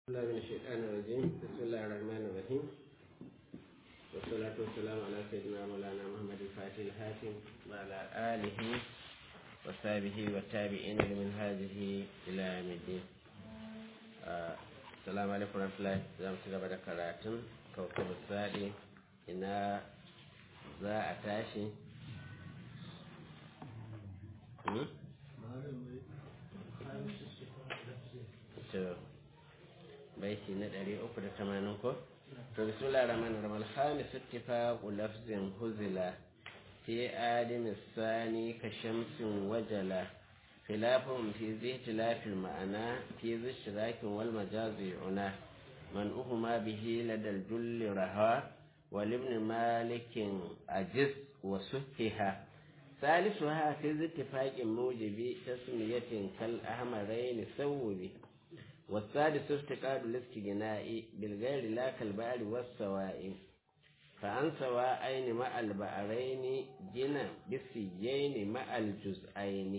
الله من الشيطان الرجيم بسم الله الرحمن الرحيم والصلاة والسلام على سيدنا مولانا محمد الفاتح الحاتم وعلى آله وصحبه والتابعين لمنهاجه إلى يوم الدين آه السلام عليكم ورحمة الله زام سيدنا بدأ كراتن كوكب السادي إنا za a tashi to baiti na ɗari uku da tamanin ko? To bismillah rahman rahman alhamis ittifaqu lafzin huzila fi adam sani ka shamsin wajala khilafun fi zihtilaf ma'ana fi zishtirakin wal majazi una man uhuma bihi ladal julli raha wal ibn malikin ajiz wa suhiha ثالثها في اتفاق موجب تسمية كالأحمرين سوبي والسادس افتقاد الاستجناء بالغير لا كالبعر والسواء فعن سواءين مع البعرين جنا بالسجين مع الجزئين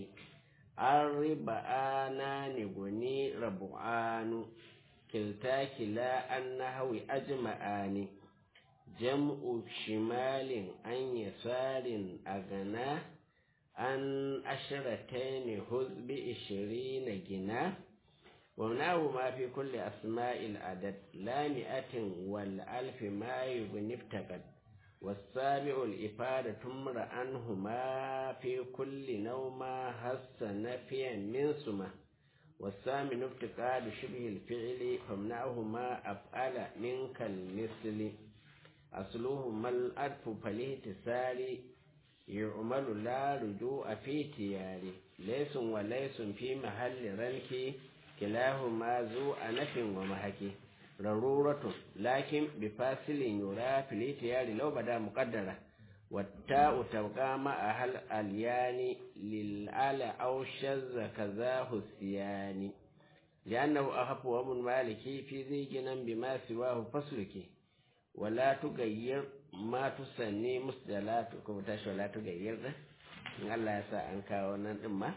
الربعانان غني ربعان كلتا كلا النهو أجمعان جمع شمال عن يسار أغنى عن عشرتين هز بعشرين جناه ومناه ما في كل أسماء العدد لا مئة والألف ما يغني افتقد والسابع الإفادة تمر عنهما في كل نوم هس نفيا من سمة والثامن افتقاد شبه الفعل فمنعهما أفعل منك المثل أصلهما الألف فالاهتسال يعمل لا رجوع في تياري ليس وليس في محل رنك كلاهما ذو أنف ومهك ضرورة لكن بفاصل يرى في الاتيار لو بدا مقدرة والتاء تبقى مع أهل اليان للآل أو شذ كذاه السيان لأنه أخف ومن مالكي في ذي جنن بما سواه فصلك ولا تغير ما تسني مسدلات كما تشو لا تغير ده in Allah ya sa an kawo nan din ma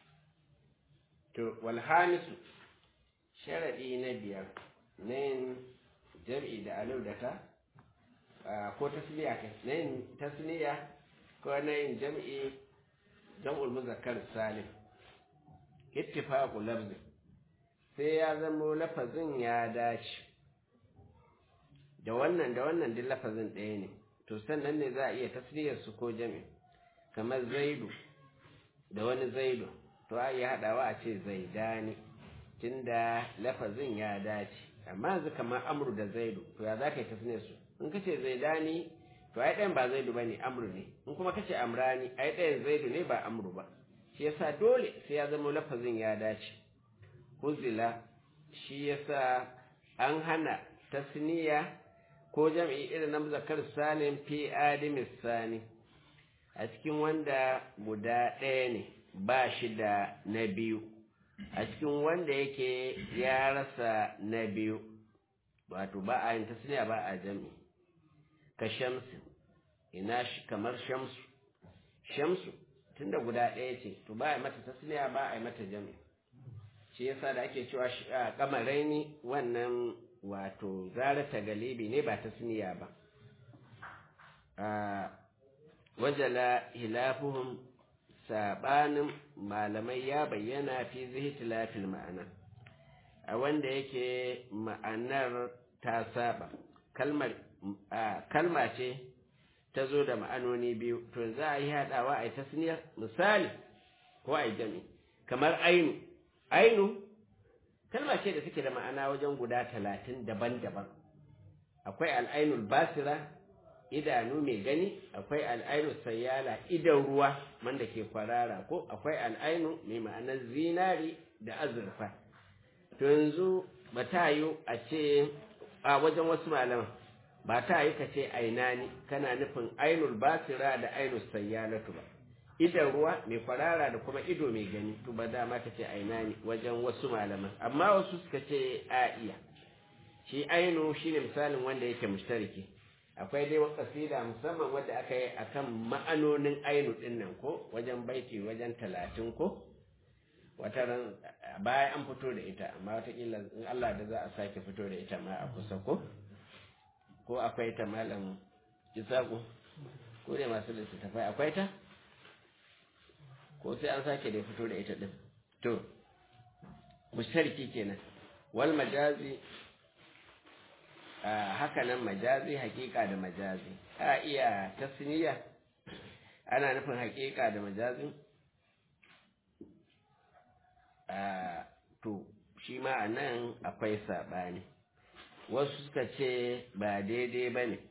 to wal hamisu sharadi na biyar nan jam'i da alau da ta ko tasniya kai nan tasniya ko nan jam'i jam'ul muzakkar salim ittifaqu lafzi sai ya zamo lafazin ya dace da wannan da wannan duk lafazin ɗaya ne to sannan ne za a iya tasniyar su ko jam'i kamar zaidu da wani zaidu to a iya haɗawa a ce zaidani tunda lafazin ya dace amma yanzu kamar amru da zaidu to ya za ka yi tasniyar su in ka ce zaidani to ai ɗayan ba zaidu ba ne amru ne in kuma ka ce amrani ai ɗayan zaidu ne ba amru ba shi yasa dole sai ya zama lafazin ya dace huzila shi yasa an hana tasniya ko jam'i irin na zakar salim fi adimis sani a cikin wanda guda ɗaya ne ba shi da na biyu a cikin wanda yake ya rasa na biyu wato ba a yin tasniya ba a jam'i ka shamsu ina shi kamar shamsu shamsu tunda guda ɗaya ce to ba a mata tasniya ba a yi mata jam'i shi yasa da ake cewa kamaraini wannan wato zarata galibi ne ba tasniya ba wajala hilafuhum sabanin malamai ya bayyana fi zihtilafil ma'ana a wanda yake ma'anar ta saba kalmar kalma ce ta zo da ma'anoni biyu to za a yi haɗawa a yi tasniyar misali ko a yi jami kamar ainu ainu kalma ce da suke da ma'ana wajen guda talatin daban-daban akwai al'ainul basira idanu mai gani akwai al'ainu sayyala idan ruwa wanda ke kwarara ko akwai al'ainu mai ma'anar zinari da azurfa to yanzu ba ta yi a ce a wajen wasu malaman ba ta yi ka ce ainani kana nufin ainul basira da ainul sayyalatu ba idan ruwa mai kwarara da kuma ido mai gani to ba dama ka ce ainani wajen wasu malaman amma wasu suka ce a iya shi ainu shine misalin wanda yake mushtariki akwai dai kasida musamman wadda aka yi akan ma'anonin ainu din nan ko wajen baiti wajen talatin ko wata ran baya an fito da ita amma watakila in Allah da za a sake fito da ita ma a kusa ko ko akwai ta malam isaku ko da masu littattafai akwai ta ko sai an sake da fito da ita din to mushariki kenan wal majazi haka nan majazi hakika da majazi a iya tasniya ana nufin hakika da majazi to shi ma a nan akwai saɓani wasu suka ce ba daidai ba ne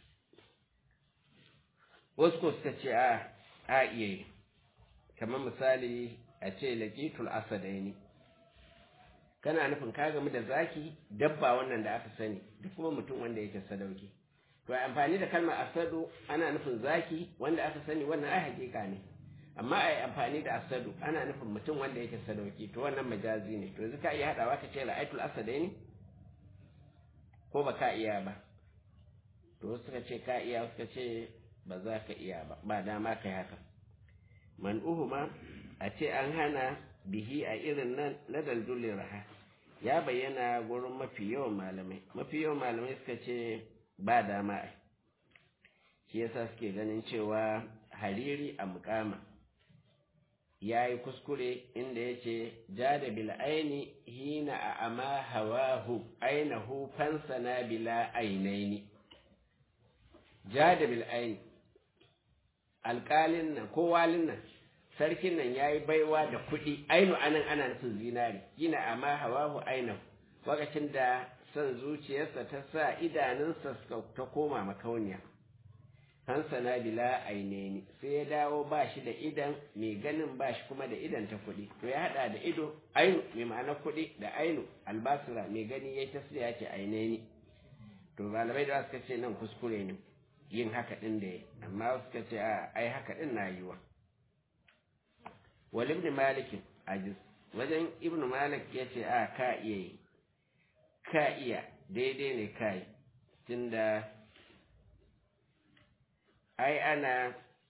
wasu ko suka ce a a iya yi kamar misali a ce laƙitul asadaini kana nufin ka gamu da zaki dabba wannan da aka sani duk kuma mutum wanda yake sadauki to amfani da kalmar asadu ana nufin zaki wanda aka sani wannan ai hakika ne amma ai amfani da asadu ana nufin mutum wanda yake sadauki to wannan majazi ne to yanzu ka iya hadawa ka ce ra'aitul asadaini ko ba ka iya ba to suka ce ka iya suka ce ba za ka iya ba ba dama kai haka man uhuma a ce an hana bihi a irin nan na daldulin raha ya bayyana gurin mafi yawan malamai mafi yawan malamai suka ce ba dama ai shi yasa suke ganin cewa hariri a mukama ya yi kuskure inda ya ce ja da bil'aini hina a ama hawahu ainihu fansana bila ainaini ja da bil'aini alƙalin nan ko walin nan sarkin nan ya yi baiwa da kuɗi ainu anan ana nufin zinari gina amma hawahu ainihu lokacin da son zuciyarsa ta sa idanunsa ta koma makauniya hansana bila aineni sai ya dawo ba shi da idan mai ganin ba shi kuma da idan ta kuɗi to ya haɗa da ido ainu mai ma'ana kuɗi da ainu albasira mai gani ya ta ya ce aineni to malamai da suka ce nan kuskure ne yin haka ɗin da ya amma suka ce a ai haka ɗin na yiwa wal ibn malik ajiz wajen ibn malik ya ce a ka iya yi ka iya daidai ne ka yi tunda ai ana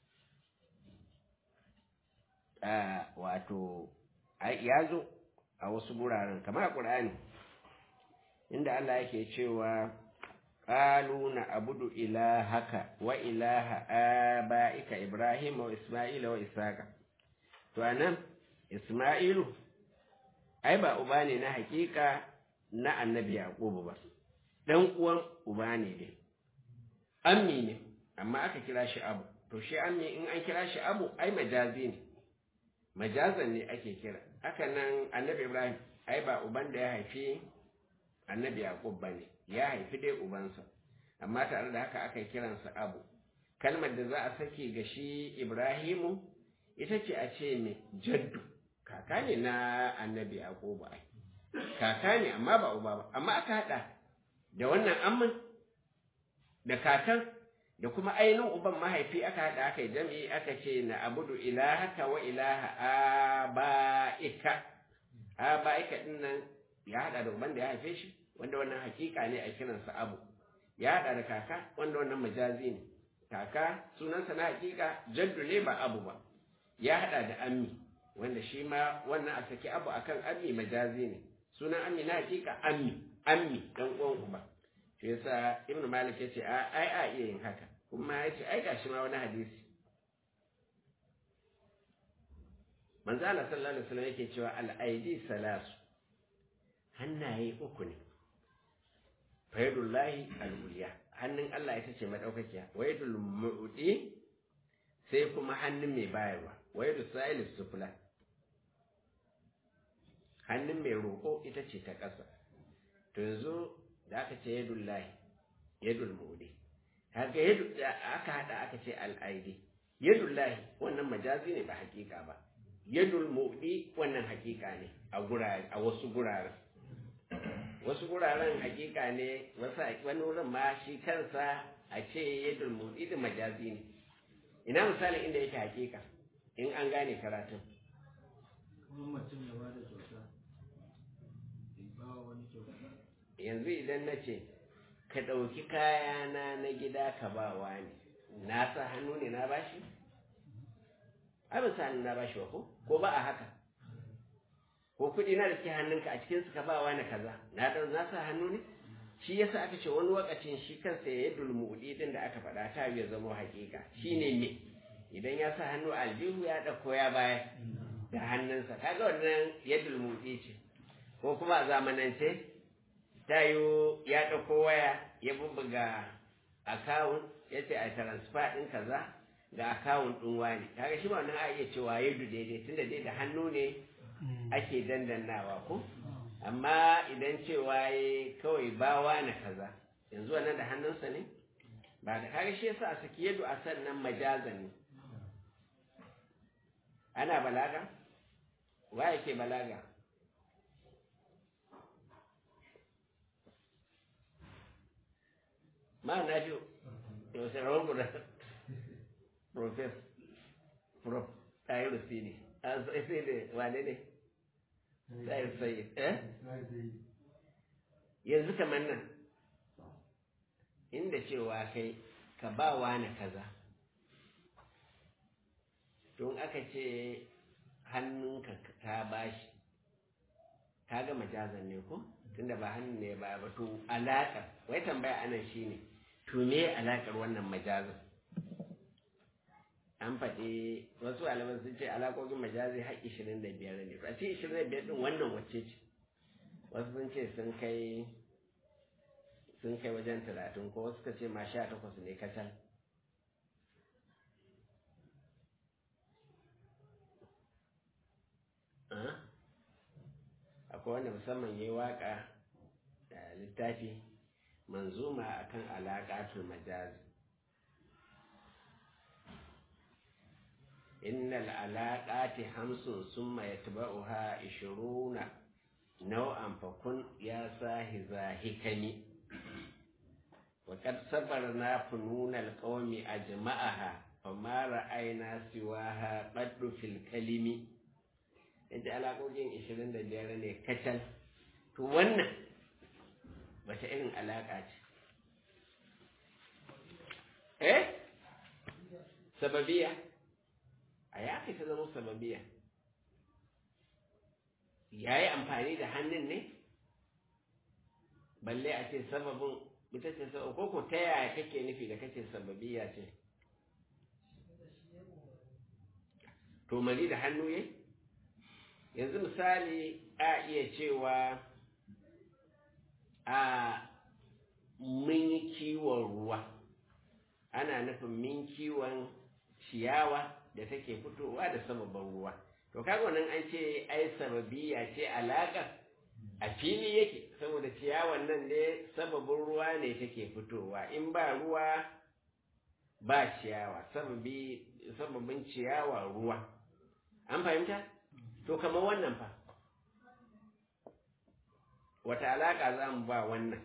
a wato ya zo a wasu guraren kamar a ƙur'ani inda Allah yake cewa قالوا نعبد إلهك وإله آبائك إبراهيم وإسماعيل وإسحاق to anan Isma'ilu ai ba uba ne na hakika na annabi Yaqubu ba dan uwan uba ne dai ammi ne amma aka kira shi abu to shi ammi in an kira shi abu ai majazi ne majazan ne ake kira haka nan annabi Ibrahim ai ba uban da ya haifi annabi Yaqub bane ya haifi dai ubansa amma tare da haka aka kiransa abu kalmar da za a sake ga shi Ibrahimu ita ce a ce mai jaddu kaka ne na annabi Yaqubu ai kaka ne amma ba uba ba amma aka hada da wannan amman da kakan da kuma ainihin uban mahaifi aka hada aka yi jami'i aka ce na abudu ilahaka wa ilaha aba'ika aba'ika din nan ya hada da uban da ya haife shi wanda wannan hakika ne a kiransa abu ya hada da kaka wanda wannan majazi ne kaka sunansa na hakika jaddu ne ba abu ba ya hada da ammi wanda shi ma wannan a saki abu akan ammi majazi ne sunan ammi na hakika ammi ammi dan uwan uba shi yasa ibn malik yace a ai a iya yin haka kuma yace ai gashi ma wani hadisi manzo Allah sallallahu alaihi wasallam yake cewa al aidi salasu hannaye uku ne faidullahi al-uliya hannun Allah ita ce madaukakiya waidul mu'di sai kuma hannun mai bayarwa waidu sa'il sufla hannun mai roƙo ita ce ta ƙasa to yanzu da aka ce yadullahi yadul mu'di haka yadu da aka hada aka ce al-aidi yadullahi wannan majazi ne ba hakika ba yadul mu'di wannan hakika ne a gurare a wasu guraren wasu guraren hakika ne wani wurin ma shi kansa a ce yadda motsi da majazi ne ina misalin inda yake hakika in an gane karatun yanzu idan na ce ka ɗauki kayana na gida ka ba wani na sa hannu ne na bashi? abin sa hannu na bashi wa ko? ko ba a haka ko kuɗi na da ke hannunka a cikin ka ba wani kaza na ɗan na sa hannu ne shi yasa aka ce wani wakacin shi kansa ya yi dulmuɗi ɗin da aka faɗa ta ya zama haƙiƙa shi ne me idan ya sa hannu aljihu ya ɗauko ya bayar da hannunsa kaga wannan ya dulmuɗi ce ko kuma a zamanance ta yi ya ɗauko waya ya bubbuga akawun ya ce a transfer ɗin kaza ga akawun ɗin wani kaga shi ma wannan a iya cewa ya daidai tunda dai da hannu ne ake dandannawa ko amma idan cewa ya kawai bawa na kaza yanzu wannan da hannunsa ne ba da kaga shi yasa a saki yadu a sannan majaza ne ana balaga wa yake balaga ma na fi yau sai rawar guda profes prof ɗayi rusi ne a sai ne wane ne ɗayi sai eh yanzu kamar nan inda cewa kai ka ba wani kaza don aka ce hannunka ta bashi ka ga majazan ne ko tunda ba hannun ne ba ba to alaƙar wai tambaya anan shine to me alaƙar wannan majazan an faɗi wasu alaman sun ce alaƙoƙin majazi har ishirin da biyar ne a ce ishirin da biyar ɗin wannan wacce ce wasu sun ce sun kai sun kai wajen talatin ko wasu ka ce ma sha takwas ne kacal akwai wanda musamman ya yi waƙa da littafi manzuma akan alaƙatul majazi innal alaƙati hamsin summa yatba'uha ishiruna nau'an fakun ya sahi zahikani وقد صبرنا فنون القوم أجمعها فما رأينا سواها قد في الكلم yadda alaƙoƙin ishirin da biyar ne kacal to wannan wata irin alaƙa ce eh sababiya a ya ta zama sababiya ya yi amfani da hannun ne balle a ce sababin ita ce sababin ko ko ta yaya kake nufi da kace sababiya ce to mali da hannu yayi yanzu misali a iya cewa a mun yi kiwon ruwa ana nufin min kiwon ciyawa da take fitowa da sababin ruwa to kaga wannan an ce ai sababiya ce alaƙa a fili yake saboda ciyawan nan ne sababin ruwa ne take fitowa in ba ruwa ba ciyawa sababin ciyawa ruwa an fahimta to kamar wannan fa wata alaƙa za mu ba wannan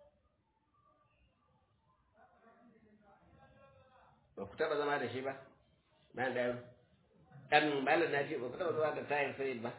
ba ku taɓa zama da shi ba na da ɗan malar na ce ba ku taɓa zama da tayar sayid ba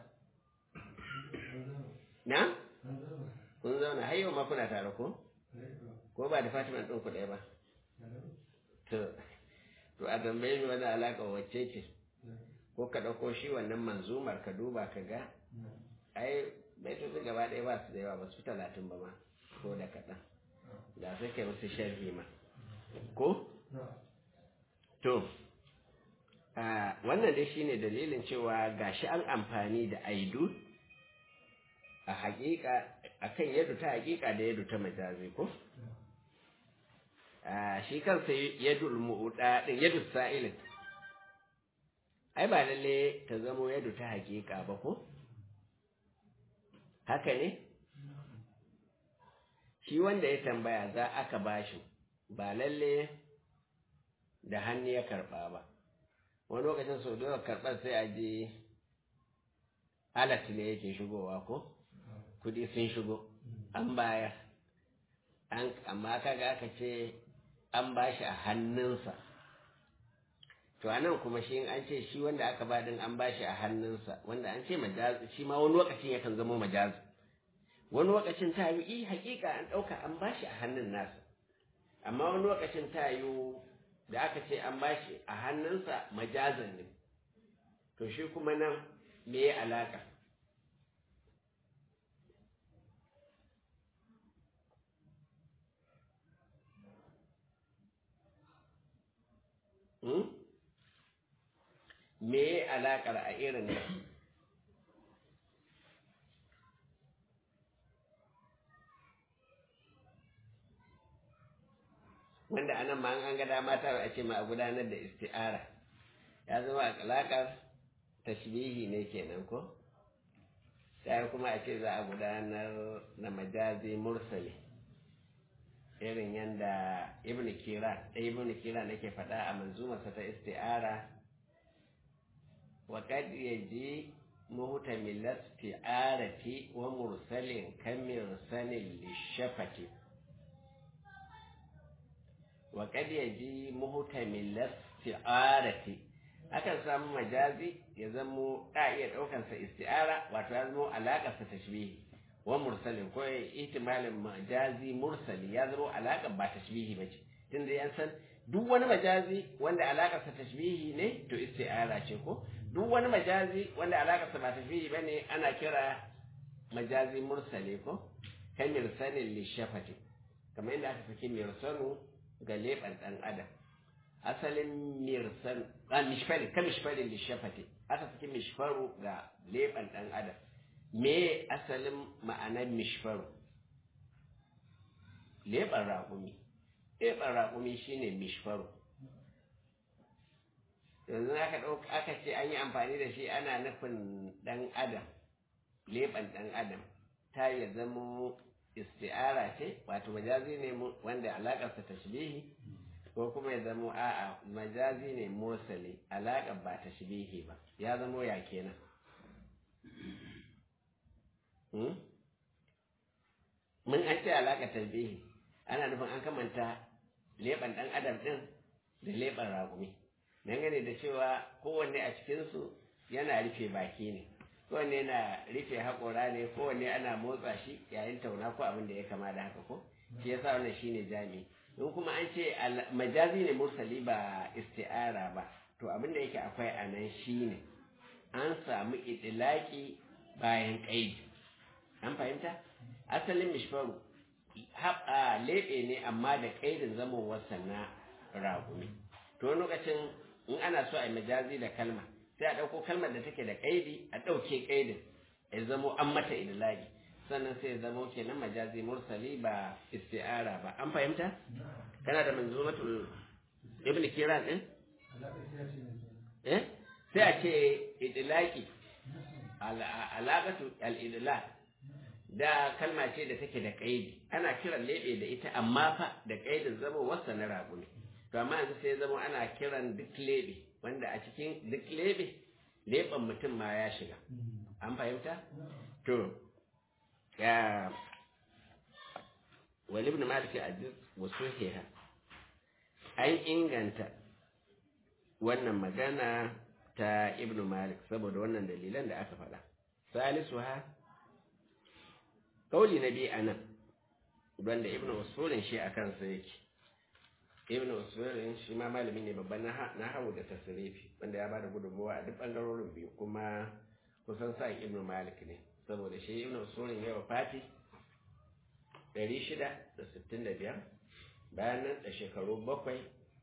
na? kun zauna har yau ma kuna tare ko? ko ba da fatima ɗin ku ɗaya ba to to a tambaye ni wani alaƙa wacce ce ko ka ɗauko shi wannan manzumar ka duba ka ga ai baitoci gaba ɗaya ba su da yawa ba su talatin ba ma ko da kaɗan da sai kai musu sharhi ma ko to wannan dai shine dalilin cewa gashi an amfani da aidu a haƙiƙa akan yadda ta haƙiƙa da yadda ta majazi ko shi kansa yadul mu'uda din yadul sa'ilin ai ba lalle ta zamo yadda ta haƙiƙa ba ko haka ne shi wanda ya tambaya za aka bashi ba lalle da hannu ya karɓa ba wani lokacin sau da karɓar sai a je alat ne yake shigowa ko kudi sun shigo an bayar an amma kaga aka ce an bashi a hannunsa to anan kuma shi an ce shi wanda aka ba din an bashi a hannunsa wanda an ce majazi shi ma wani lokacin yakan zama majazi wani lokacin ta yi hakika an ɗauka an bashi a hannun nasa amma wani lokacin ta yi da aka ce an bashi a hannunsa majazan ne to shi kuma nan me ya alaka me alaƙar a irin nan wanda anan ma an ga dama ta a ce ma a gudanar da isti'ara ya zama a alaƙar tashbihi ne kenan ko sai kuma a ce za a gudanar da majazi mursali irin yadda ibn kira ibn kira nake faɗa a manzumarsa ta isti'ara wa qad yaji muhtamil isti'arati wa mursalin kamirsalin lishafati wa qad yaji muhtamil isti'arati akan samu majazi ya zamo da iya ɗaukansa isti'ara wato ya zamo alaƙarsa tashbihi wa mursalin ko ihtimalin majazi mursali ya zama alaƙar ba tashbihi ba ce tunda yan san duk wani majazi wanda alaƙarsa tashbihi ne to isti'ara ce ko duk wani majazi wanda alaƙarsa ba tashbihi ba ne ana kira majazi mursali ko kan mirsalin lishafati kamar yadda aka saki mirsanu ga leɓen ɗan adam asalin mirsan a mishfarin kan mishfarin lishafati aka saki mishfaru ga leɓen ɗan adam me asalin ma'anar mishfaru leɓen raƙumi leɓen raƙumi shine mishfaru yanzu aka ɗauka aka ce an yi amfani da shi ana nufin ɗan adam leɓen ɗan adam ta ya zama isti'ara ce wato majazi ne wanda alaƙarsa tashbihi ko kuma ya zama a'a majazi ne mursali alaƙar ba tashbihi ba ya zama ya kenan mun an ce alaƙa talbihi ana nufin an kamanta leɓen ɗan adam ɗin da leɓen ragumi dangane da cewa kowanne a cikinsu yana rufe baki ne kowanne yana rufe haƙora ne kowanne ana motsa shi yayin tauna ko abin da ya kama da haka ko shi yasa wannan shine jami in kuma an ce majazi ne mursali ba isti'ara ba to abin da yake akwai a nan shine an samu idilaki bayan ƙaidi an fahimta asalin mishfaru haɓa leɓe ne amma da ƙaidin zamowarsa na ragumi to lokacin in ana so a yi majazi da kalma sai a ɗauko kalmar da take da ƙaidi a ɗauke ƙaidin ya zamo an mata idilagi sannan sai ya zamo kenan majazi mursali ba isti'ara ba an fahimta kana da manzumatul ibn kiran din eh sai a ce idilaki alaƙatu al-idlaq da kalma ce da take da ƙaidi ana kiran lebe da ita amma fa da ƙaidin zama wasa na ragu ne to amma yanzu sai zama ana kiran duk lebe wanda a cikin duk lebe leɓen mutum ma ya shiga an fahimta to ya wali ibn malik aziz wasu heha an inganta wannan magana ta ibn malik saboda wannan dalilan da aka faɗa salisu ha kauli na biyu a nan wanda ibn usulin shi a kansa yake ibn usulin shi ma malami ne babban na hau da tasirifi wanda ya bada gudunmawa a duk bangarorin biyu kuma kusan sa ibn malik ne saboda shi ibn usulin ya wafati 665 bayan nan da shekaru bakwai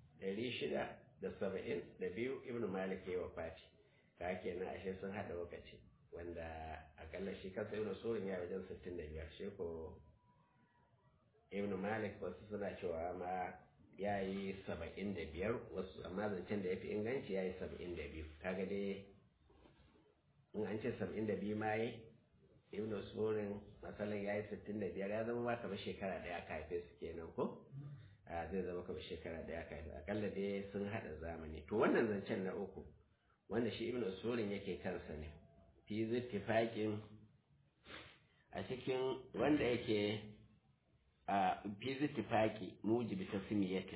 672 ibn malik ya wafati ka kenan ashe sun hada lokaci wanda akalla shi kansa ibn surin ya wajen 65 shi ko ibn malik wasu suna cewa ma ya yi 75 wasu amma zancen da ya fi inganci ya yi 72 kaga dai in an ce 72 ma yi ibn surin matsalan ya yi 65 ya zama ba kamar shekara daya aka haife su kenan ko a zai zama kamar shekara daya aka haife akalla dai sun hada zamani to wannan zancen na uku wanda shi ibn surin yake kansa ne fi zittifaƙin a cikin wanda yake a fi zittifaƙi mujibi ta simiyatin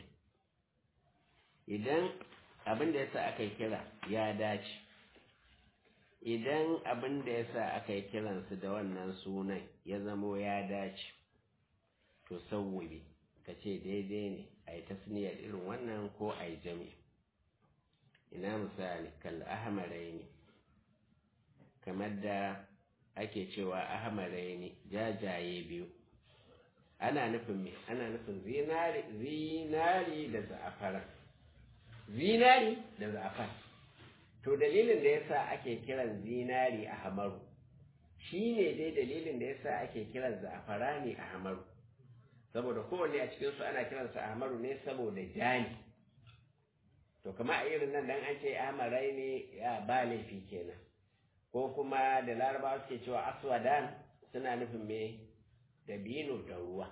idan abin da yasa aka yi kira ya dace idan abin da yasa aka yi kiransu da wannan sunan ya zamo ya dace to sauwabe ka ce daidai ne a yi tasniyar irin wannan ko a yi jami ina misali kal ahmarai ne kamar da ake cewa ahmarai ne jajaye biyu ana nufin me ana nufin zinari zinari da za'afara zinari da za'afar to dalilin da yasa ake kiran zinari a hamaru shi ne dai dalilin da yasa ake kiran za'afarani a hamaru saboda kowanne a cikinsu ana kiransa a hamaru ne saboda jani to kama a irin nan dan an ce amarai ne ya ba laifi kenan ko kuma da larabawa suke cewa aswadan suna nufin me dabino da ruwa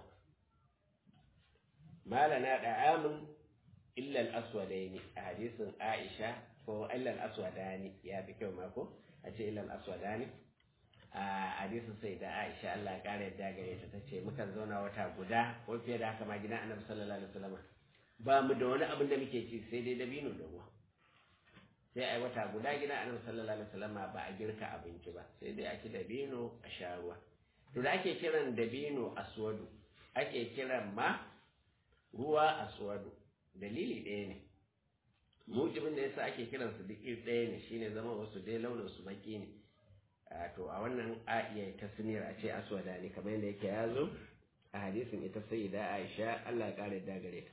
malana da amin illal aswadaini a hadisin aisha ko illal aswadani ya fi kyau mako a ce illal aswadani a hadisin sai da aisha Allah kare yadda gare ta tace mukan zauna wata guda ko fiye da haka ma gidan annabi sallallahu alaihi wasallam ba mu da wani abin da muke ci sai dai dabino da ruwa sai ai wata guda gidan annabi sallallahu alaihi wasallam ba a girka abinci ba sai dai a ci dabino a sha ruwa to da ake kiran dabino aswadu ake kiran ma ruwa aswadu dalili ɗaya ne mujibin da yasa ake kiran su duk iri ɗaya ne shine zama wasu dai launin su baki ne to a wannan a iya tasniyar a ce aswada ne kamar yadda yake ya zo a hadisin ita sayyida Aisha Allah ya kare da gare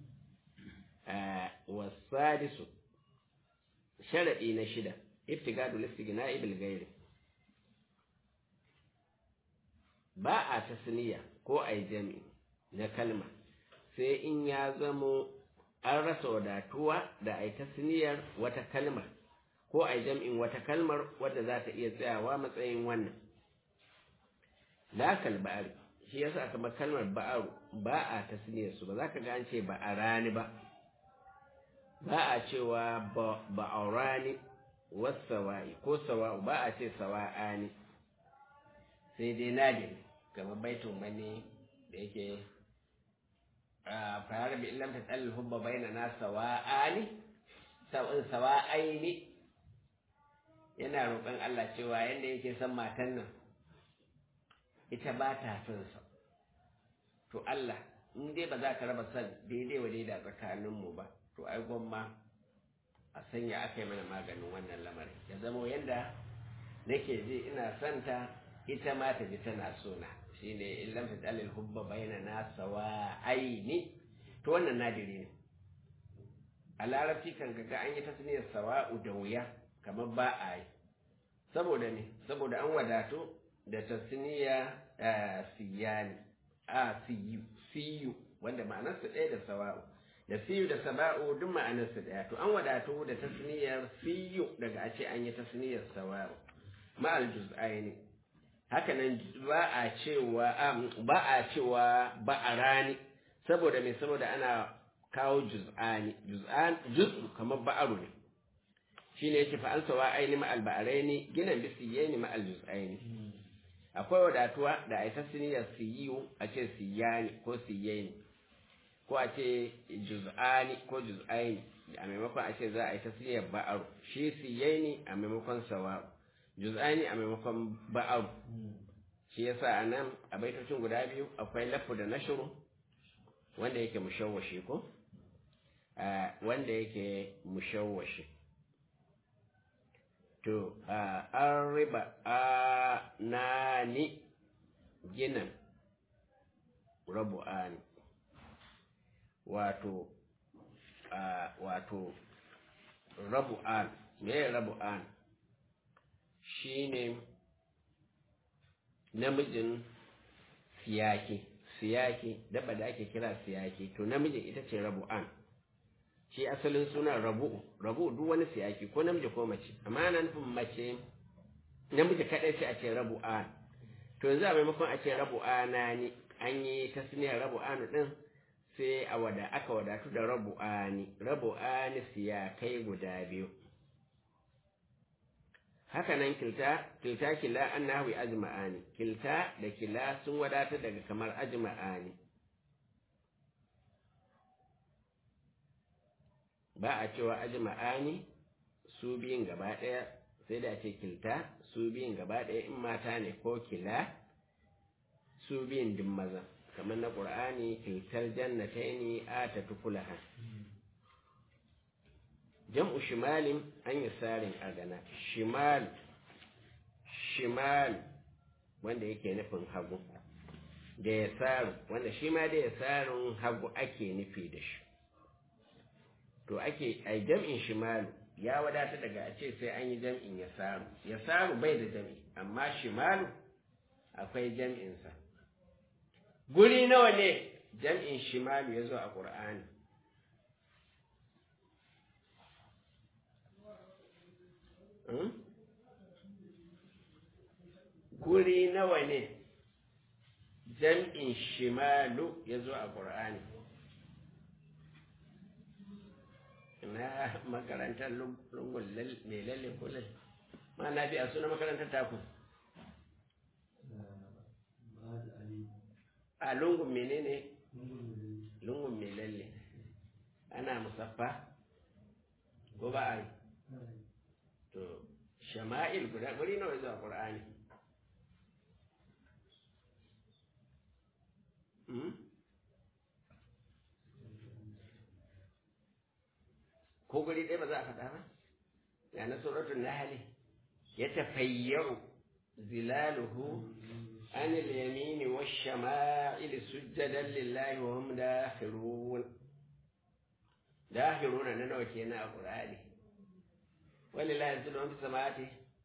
ta wasadisu sharadi na shida iftigadu listigna ibil gairi ba a tasniya ko a jami na kalma sai in ya zamo an rasa wadatuwa da a tasniyar wata kalmar ko a jam'in wata kalmar wadda za ta iya tsayawa matsayin wannan lakal ba'ari shi yasa kamar kalmar ba'aru ba a tasniyar su ba za ka ga an ce ba'arani ba ba a cewa ba'aurani wasawa'i ko sawa'u ba a ce sawa'ani sai dai nadir kamar baitun wani da yake fara bi illam ta tsallin hubba bainana sawa'ani sawa'aini yana roƙon Allah cewa yadda yake son matan nan ita ba ta son sa to Allah in dai ba za ka raba son daidai wa daida tsakaninmu ba to ai gwamma a sanya aka yi mana maganin wannan lamarin ya zamo yadda nake ji ina son ta ita ma ta ji tana sona shine illam ta dalil hubba baina na sawa aini to wannan nadiri ne a larabci kan ga an yi tasniyar sawa'u da wuya kamar ba a yi saboda ne saboda an wadatu da tasniya siyani a siyu siyu wanda ma'anarsa ɗaya da sawa'u da siyu da saba'u duk ma'anarsa ɗaya to an wadatu da tasniyar siyu daga a ce an yi tasniyar sawa'u ma'al juz'aini haka nan ba a cewa ba a cewa ba a rani saboda me saboda ana kawo juz'ani juz'an juz'u kamar ba'aru ne shine yake fa an sawa aini ma alba'araini ginan bi siyaini ma aljuz'aini akwai wadatuwa da a ta siniyar siyu a ce siyani ko siyaini ko a ce juz'ani ko juz'aini a maimakon a ce za a yi ta siniyar ba'aru shi siyaini a maimakon sawa'u juz'ani a maimakon ba'aru shi yasa a nan a baitocin guda biyu akwai lafu da nashuru wanda yake mushawwashi ko wanda yake mushawwashi to an riba a nani ginin rabu'ani wato wato rabu'an me rabu'an shine namijin siyaki siyaki daba da ake kira siyaki to namijin ita ce rabu'an shi asalin suna rabu rabu duk wani siyaki ko namiji ko mace amma ana nufin mace namiji kaɗai sai a ce rabu'an to yanzu a maimakon a ce rabu'ana ne an yi tasniyar rabu'anu din sai a wada aka wadatu da rabu'ani rabu'ani siyakai guda biyu haka nan kilta kilta kila an nahwi ajma'ani kilta da kila sun wadata daga kamar ajma'ani ba a cewa ajma'ani su biyun gaba ɗaya sai da ce kilta su biyun gaba ɗaya in mata ne ko kila su biyun din maza kamar na ƙur'ani kiltar jannataini a ta tukulaha jam'u shimalin an yi sarin agana shimal shimal wanda yake nufin hagu da ya saru wanda shi ma da ya sarun hagu ake nufi da shi to ake a jam'in shimalu ya wadata daga a ce sai an yi jam'in ya saru ya saru bai da jam'i amma shimalu akwai jam'insa guri nawa ne jam'in shimalu ya zo a ƙur'ani guri nawa ne jam'in shimalu ya zo a ƙur'ani na makarantar lungun mai lalle kullum ma na fi a suna makarantar taku a lungun menene lungun mai lalle ana musaffa ko ba a yi to shama'il guda guri nawa zuwa ƙur'ani ko guri ɗaya ba za a faɗa ba ya na suratun nahali ya tafayyau zilaluhu an al-yamini wash-shama'il sujjadan lillahi wa hum dakhirun dakhirun nan nawa kenan a qur'ani walillahi yasjudu man fis samawati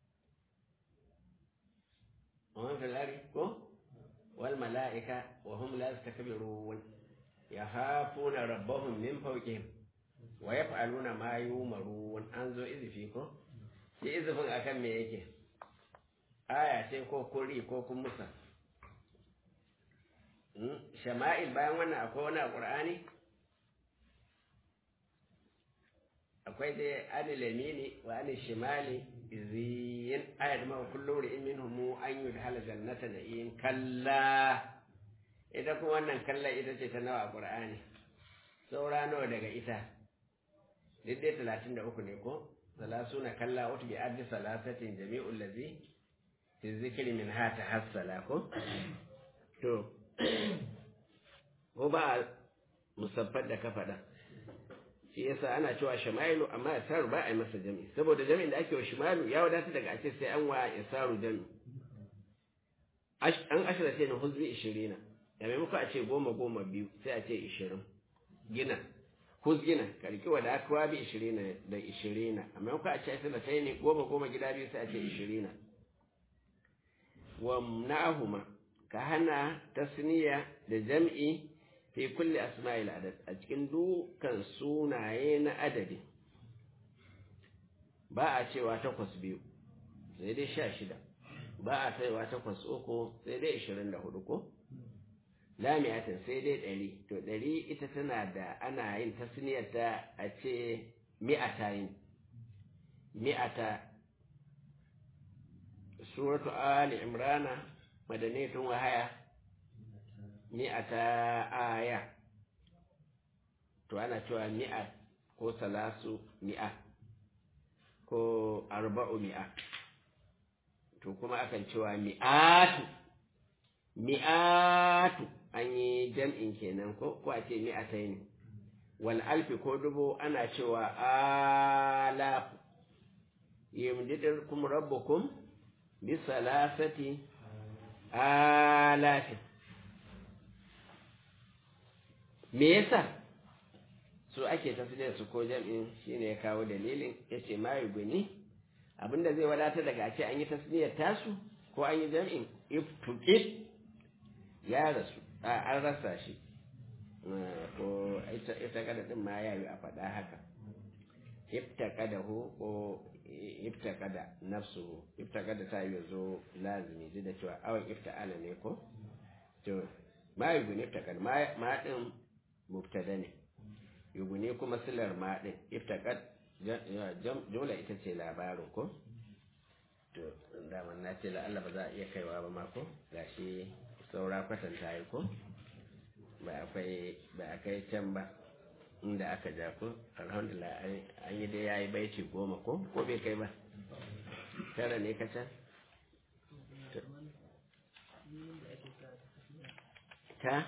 wa man fil ardi ko wal mala'ika wa hum la yastakbirun yahafuna rabbahum min fawqihim wa ya fa'aluna ma yi umaru an zo izifi ko? shi izifin akan me yake aya ce ko kuri ko kun musa shama'il bayan wannan akwai wani a ƙur'ani akwai dai ani lamini wa ani shimali iziyin ayat ma kullu ri'in minhum an yudhala jannata na'im kalla ita kuma wannan kalla ita ce ta nawa a ƙur'ani saura nawa daga ita daidai talatin da uku ne ko salasu na kalla wata bi addi salasatin jami'ul lazi fi zikiri min ha ta hassala ko to ko ba musaffar da ka faɗa shi yasa ana cewa shama'ilu amma ya saru ba a yi masa jami saboda jami'in da ake wa shimalu ya wadata daga ake sai an wa ya saru jami an ashira ce na huzbi ishirina da maimako a ce goma goma biyu sai a ce ishirin gina huzgina karki wa da aka bi ishirina da ishirina amma yau a ce da sai ne goma goma gida biyu sai a ce ishirina wa na'ahuma ka hana tasniya da jam'i fi kulli asma'il adad a cikin dukan sunaye na adadi ba a cewa takwas biyu sai dai sha shida ba a kaiwa takwas uku sai dai ishirin da hudu ko lamiyatin sai dai ɗari to ɗari ita tana da ana yin tasniyarta a ce mi'ata yin mi'ata suratu ali imrana madanetun wahaya mi'ata aya to ana cewa mi'a ko salasu mi'a ko arba'u mi'a to kuma akan cewa mi'atu mi'atu an yi jam'in kenan ko ko a ce mi'atai ne wal alfi ko dubu ana cewa alaf yamdidukum rabbukum bi salasati alafin me yasa su ake tafiyar su ko jam'in shine ya kawo dalilin yace ma yuguni abinda zai wadata daga a ce an yi tasniyar tasu ko an yi jam'in iftuqit ya rasu an rasa shi ko ita kada din ma ya yi a faɗa haka iftaqada hu ko iftaqada nafsu iftaqada ta yi zo lazimi ji da cewa awan ifta'ala ne ko to ma yuguni iftaqad ma din mubtada ne yuguni kuma silar ma din iftaqad jumla ita ce labarin ko to daman na ce Allah ba za a iya kaiwa ba ma ko gashi saura kwatanta yi ko ba akwai ba a kai can ba inda aka ja ko alhamdulillah an yi dai yayi baiti goma ko ko bai kai ba tara ne ka can ta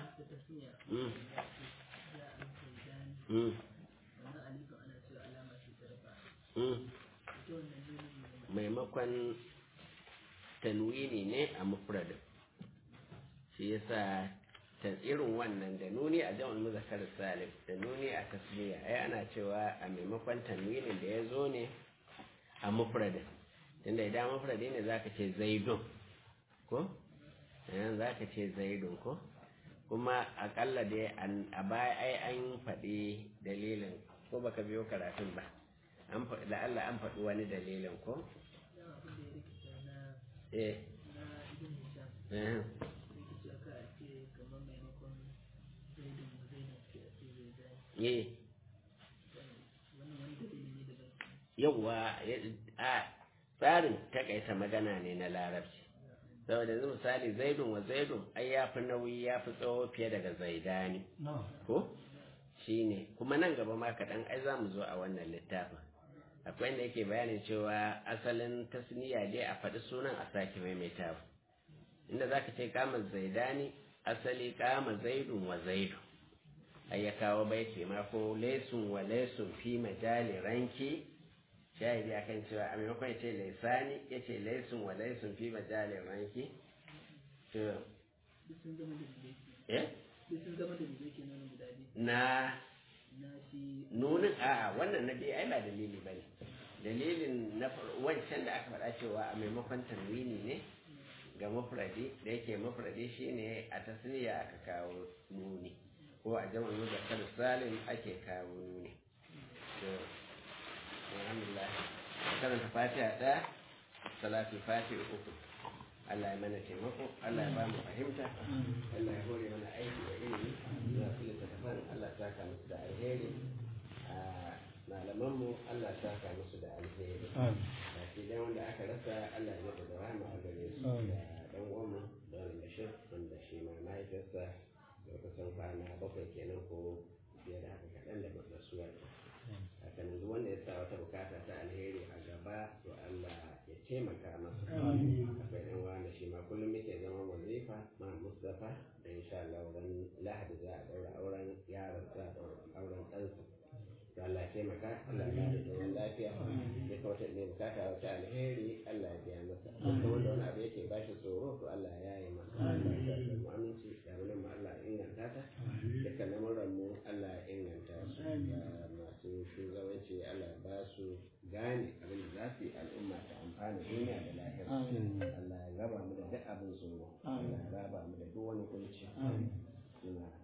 maimakon tanwini ne a mufradin shi yasa ta irin wannan da nuni a jam'ul muzakkar salim da nuni a tasbiya ai ana cewa a maimakon tanwinin da ya zo ne a mufradin tunda idan mufradi ne zaka ce zaidun ko yanzu zaka ce zaidun ko kuma akalla dai a baya ai an faɗi dalilin ko baka biyo karatun ba an faɗi la'alla an faɗi wani dalilin ko eh eh eh yawwa a tsarin takaita magana ne na larabci saboda yanzu misali zaidun wa zaidun ai ya fi nauyi ya fi tsawo fiye daga zaidani ko shi ne kuma nan gaba ma kaɗan ai za mu zo a wannan littafin akwai inda yake bayanin cewa asalin tasniya dai a faɗi sunan a sake maimaitawa inda za ka ce kama zaidani asali kama zaidun wa zaidun ai ya kawo baiti ma ko laisun wa laisun fi majali ranki shahidi akan cewa a maimakon ya ce laisani ya ce laisun wa laisun fi majalin ranki to eh na nunin a wannan na biyu ai ba dalili ba ne dalilin na wancan da aka faɗa cewa a maimakon tanwini ne ga mafradi da yake mafradi shine a tasniya aka kawo nuni ko a jama'in muzakkar salim ake kawo nuni alhamdulillah karanta fatiha ɗaya salatu fatiha uku Allah ya mana taimako Allah ya ba mu fahimta Allah ya hore mana aiki da ilimi za su littattafan Allah ta ka musu da alheri a malamanmu Allah ta ka musu da alheri a cikin wanda aka rasa Allah ya mata da rahama a gare su da dan uwanmu da wani bashir wanda shi ma mahaifiyarsa da kusan kwana bakwai kenan ko fiye da haka kaɗan da rasuwar haka yanzu wanda ya sa wata bukata ta alheri a gaba to Allah ya taimaka masa akwai ɗan wanda shi ma kullum yake zama wazifa ma Mustapha da insha Allah wurin Lahadi za a ɗaura auren yaron za a ɗaura auren ɗansa to Allah ya taimaka Allah ya bada zaman lafiya ya kawata ne bukata wata alheri Allah ya biya masa duk wanda wani abu yake bashi tsoro to Allah ya yi masa Allah ya sa mu aminci da wani mu Allah ya inganta ta dukkan lamuran mu Allah ya inganta su masu shugabanci Allah ba su gane abin da za su yi al'umma ta amfana duniya da lahira Allah ya raba mu da duk abin tsoro Allah ya raba mu da duk wani kunci